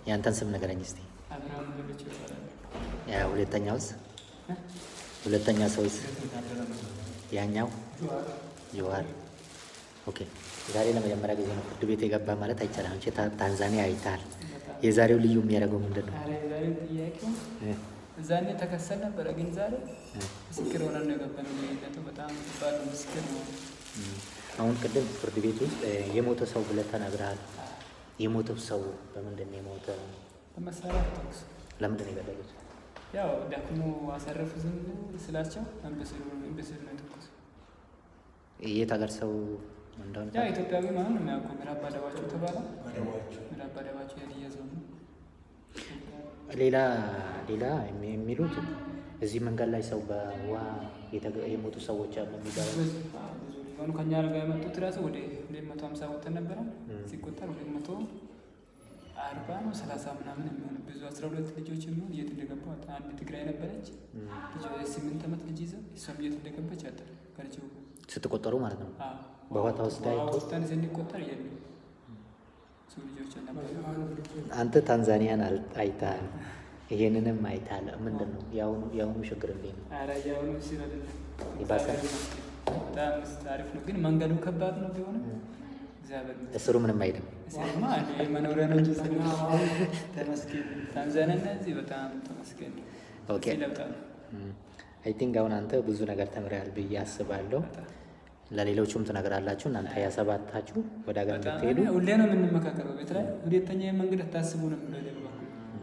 ያንተን ስም ንገረኝ እስቲ። አብርሃም ሌሎች ይባላል። ያ ሁለተኛውስ? ሁለተኛ ሰውስ? ያኛው ጀዋር። ኦኬ ዛሬ ለመጀመሪያ ጊዜ ነው ፍርድ ቤት የገባ ማለት አይቻልም። አንቺ ታ- ታንዛኒያ አይተሃል። የዛሬው ልዩ የሚያደርገው ምንድን ነው? ዛሬ ዛሬ ጥያቄው እ? እዛኔ ተከሰል ነበረ፣ ግን ዛሬ እ? ምስክር ሆነን ነው የገባነው። ልዩነቱ በጣም ከባድ ነው። ምስክር ነው። እም። አሁን ቅድም ፍርድ ቤት ውስጥ እ፣ የሞተ ሰው ብለህ ተናግረሃል። የሞተው ሰው በምንድን ነው የሞተ? በመሳሪያ ተኩስ ለምንድን ነው የገደሉት? ያው ደክሞ አሳረፉ ዝም ስላቸው እምብስል እምብስል ነው የተኩስ። የት ሀገር ሰው እንደሆነ ያው ኢትዮጵያዊ ማለት ነው የሚያውቀው ምዕራብ ባደባቸው ተባለ። ምዕራብ ባደባቸው የሀዲያ ዞን ነው። ሌላ ሌላ የሚ- የሚሉት እዚህ መንገድ ላይ ሰው በውሃ የተገ- የሞቱ ሰዎች አሉ የሚባለው ብዙ ብዙ ሊሆኑ ከኛ ጋር የመጡት ራሱ ወደ ሁለት መቶ ሀምሳ ወጥተን ነበረ ሲቆጠር ሁለት መቶ አርባ ነው ሰላሳ ምናምን የሚሆን ብዙ አስራ ሁለት ልጆች የሚሆን የት እንደገቡ አጣ። አንድ ትግራይ ነበረች ልጅ የስምንት ዓመት ልጅ ይዘ እሷም የት እንደገባች አጣ ከልጅው ስትቆጠሩ ማለት ነው። አዎ። በውሃ ተወስዳ በውሃ አይቶ- ወስደን ስንቆጠር የሉ ብዙ ልጆች ነበሩ። አንተ ታንዛኒያን አል- አይተሃል፣ ይሄንንም አይተሃል። ምንድን ነው የአሁኑ የአሁኑ ችግር እንዴት ነው? ኧረ ያሁኑ ሲል አይደለም ይባሳል? እግዚአብሔር ይመስገን። በጣም አሪፍ ነው፣ ግን መንገዱ ከባድ ነው ቢሆንም እግዚአብሔር ይመስገን። እስሩ ምንም አይልም። እዚህማ እኔ መኖሪያ ነው እንጂ ስለ ተመስገን። ታንዛኒያ እና እዚህ በጣም ተመስገን። ኦኬ እዚህ ለውጥ አለ። አይ ቲንክ አሁን አንተ ብዙ ነገር ተምረሃል ብዬ አስባለሁ። ለሌሎቹም ትነግራላችሁ። እናንተ ያሰባታችሁ ወደ ሀገር በጣም እንድትሄዱ እኔ ሁሌ ነው የምንመካከረው ቤት ላይ ሁለተኛ መንገድ አታስቡ ነው የምለው እኔ በበኩሌ።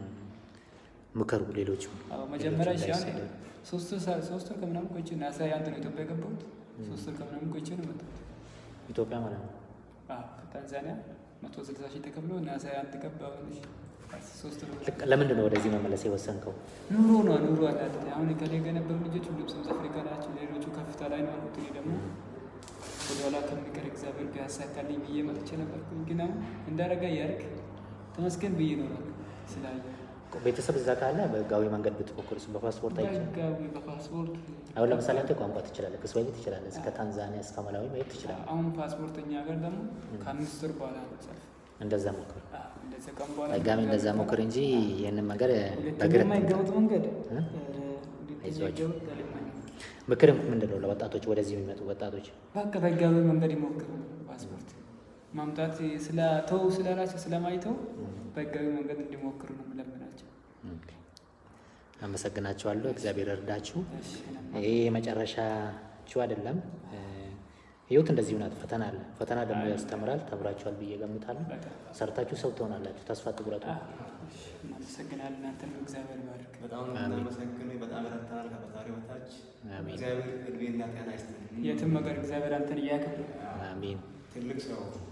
ምከሩ። ሌሎቹ አዎ መጀመሪያ እሺ አሁን እንዳይሰደዱ። ሶስት ወር ሳ- ሶስት ወር ከምናምን ቆይቼ ነው አስራ አንድ ነው ኢትዮጵያ የገባሁት። ሶስት ወር ከምናምን ቆይቼ ነው የመጣሁት። ኢትዮጵያ ማለት ነው። አዎ ከታንዛኒያ መቶ ስልሳ ሺህ ተከፍሎ ናሳ አንድ ገባሁ። እሺ ሶስት ወር ልክ ለምንድን ነው ወደዚህ መመለስ የወሰንከው? ኑሮ ነው ኑሮ አላት። አሁን ከኔ ጋር የነበሩ ልጆች ሁሉም ሳውዝ አፍሪካ ናቸው። ሌሎቹ ከፍታ ላይ ነው ያሉት። እኔ ደግሞ ወደኋላ ከሚቀር እግዚአብሔር ቢያሳካልኝ ብዬ መጥቼ ነበርኩኝ። ግን አሁን እንዳረጋ ያርግ ተመስገን ብዬ እኖራለሁ ስላየ ቤተሰብ እዛ ካለ በህጋዊ መንገድ ብትሞክርስ በፓስፖርት አይቻልም? በህጋዊ በፓስፖርት አሁን ለምሳሌ አንተ ቋንቋ ትችላለህ፣ ክስዋሂሊ ትችላለህ፣ እስከ ታንዛኒያ እስከ መላዊ መሄድ ትችላለህ። አሁን ፓስፖርተኛ ሀገር ደግሞ ከአምስት ወር በኋላ ነው ሰልፍ። እንደዛ ሞክር፣ አዎ፣ እንደዛ ቀን በኋላ ድጋሚ እንደዛ ሞክር እንጂ ይህንን መንገድ ሁለተኛ በእግር የማይገቡት መንገድ እ? ሁለተኛ አይዟችሁ። የማይገቡት አለማኝ ነው። ምክር ምንድን ነው ለወጣቶች ወደዚህ የሚመጡ ወጣቶች? በቃ በህጋዊ መንገድ ይሞክሩ። ፓስፖርት ማምጣት ስለተው ስለራቸው ስለማይተው በህጋዊ መንገድ እንዲሞክሩ ነው የምለምናቸው። አመሰግናችኋለሁ። እግዚአብሔር እርዳችሁ። እሺ፣ ይሄ የመጨረሻችሁ አይደለም። እ፣ ህይወት እንደዚሁ ናት። ፈተና አለ። ፈተና ደግሞ ያስተምራል። ተምራችኋል ብዬ ገምታለሁ። በጣም ሰርታችሁ ሰው ትሆናላችሁ። ተስፋ አትቁረጡ። አዎ፣ እሺ፣ እናመሰግናለን። እናንተንም እግዚአብሔር ይባርክ። በጣም ነው የምናመሰግነው። በጣም ረድተናል ከፈጣሪ በታች። አሜን። እግዚአብሔር እድሜና ጤና ይስጥልን። የትም ሀገር እግዚአብሔር አንተን እያከብር አሜን። ትልቅ ሰው